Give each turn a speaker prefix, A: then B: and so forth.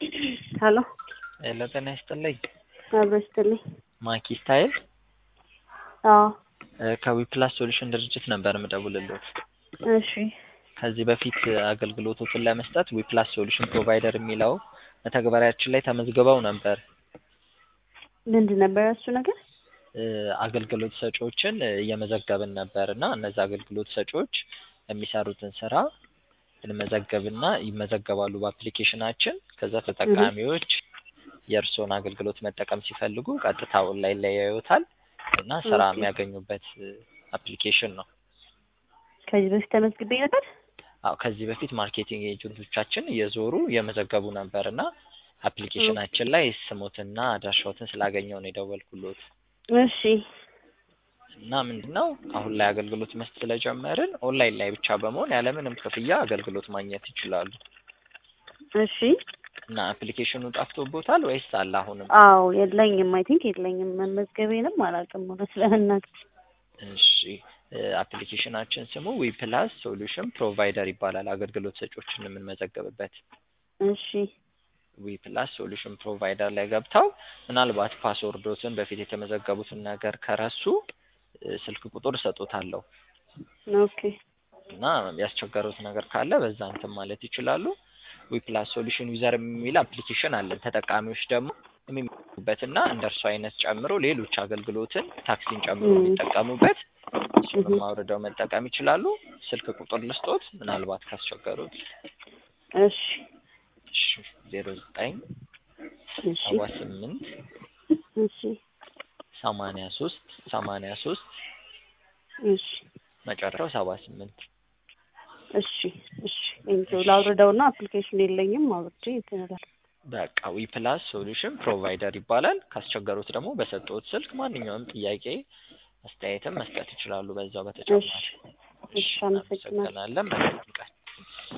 A: ሀሎ
B: ሄሎ ጤና ይስጥልኝ።
A: አብሮ ይስጥልኝ።
B: ማኪ ስታይል
A: አዎ
B: ከዊፕላስ ሶሉሽን ድርጅት ነበር የምደውልልዎት።
A: እሺ
B: ከዚህ በፊት አገልግሎቶችን ለመስጠት ዊፕላስ ሶሉሽን ፕሮቫይደር የሚለው መተግበሪያችን ላይ ተመዝግበው ነበር።
A: ምንድን ነበር እሱ ነገር?
B: እ አገልግሎት ሰጪዎችን እየመዘገብን ነበር እና እነዚህ አገልግሎት ሰጪዎች የሚሰሩትን ስራ እንመዘገብና ይመዘገባሉ በአፕሊኬሽናችን። ከዛ ተጠቃሚዎች የእርስዎን አገልግሎት መጠቀም ሲፈልጉ ቀጥታ ኦንላይን ላይ ያዩታል እና ስራ
A: ኦኬ።
B: የሚያገኙበት አፕሊኬሽን ነው።
A: ከዚህ በፊት ተመዝግቤ ነበር።
B: አዎ ከዚህ በፊት ማርኬቲንግ ኤጀንቶቻችን እየዞሩ እየመዘገቡ ነበር እና አፕሊኬሽናችን ላይ ስሞትና አድራሻዎትን ስላገኘው ነው የደወልኩሎት።
A: እሺ
B: እና ምንድን ነው አሁን ላይ አገልግሎት መስጠት ስለጀመርን ኦንላይን ላይ ብቻ በመሆን ያለምንም ክፍያ አገልግሎት ማግኘት ይችላሉ።
A: እሺ
B: እና አፕሊኬሽኑ ጠፍቶቦታል ወይስ አለ አሁንም?
A: አዎ የለኝም። አይ ቲንክ የለኝም። መመዝገቤንም አላውቅም እውነት ለመናገር።
B: እሺ እ አፕሊኬሽናችን ስሙ ዊፕላስ ሶሉሽን ፕሮቫይደር ይባላል። አገልግሎት ሰጪዎችን የምንመዘገብበት
A: እሺ
B: ዊፕላስ ሶሉሽን ፕሮቫይደር ላይ ገብተው ምናልባት ፓስወርዶትን በፊት የተመዘገቡትን ነገር ከረሱ እ ስልክ ቁጥር እሰጦታለሁ
A: ኦኬ
B: እና ያስቸገሩት ነገር ካለ በዛ እንትን ማለት ይችላሉ። ዊፕላስ ሶሉሽን ዩዘር የሚል አፕሊኬሽን አለን። ተጠቃሚዎች ደግሞ የሚመጡበትና እንደ እርሱ አይነት ጨምሮ ሌሎች አገልግሎትን ታክሲን ጨምሮ
A: ም።
B: የሚጠቀሙበት እሱንም
A: እህ።
B: አውርደው መጠቀም ይችላሉ። ስልክ ቁጥር ልስጦት ምናልባት ካስቸገሩት
A: እሺ
B: እሺ ዜሮ ዘጠኝ
A: እሺ
B: ሰባ ስምንት
A: እሺ
B: ሰማንያ ሶስት ሰማንያ ሶስት
A: እሺ
B: መጨረሻው ሰባ ስምንት
A: እሺ እሺ ቴንኪው ላውርደውና አፕሊኬሽን የለኝም አውርጄ እንትን እላለሁ።
B: በቃ ዊፕላስ ሶሉሽን ፕሮቫይደር ይባላል። ካስቸገሩት ደግሞ በሰጠሁት ስልክ ማንኛውም ጥያቄ አስተያየትም መስጠት ይችላሉ። በዛው በተጨማሪ
A: እሺ እሺ አመሰግናለሁ።
B: እናመሰግናለን። መልካም ቀን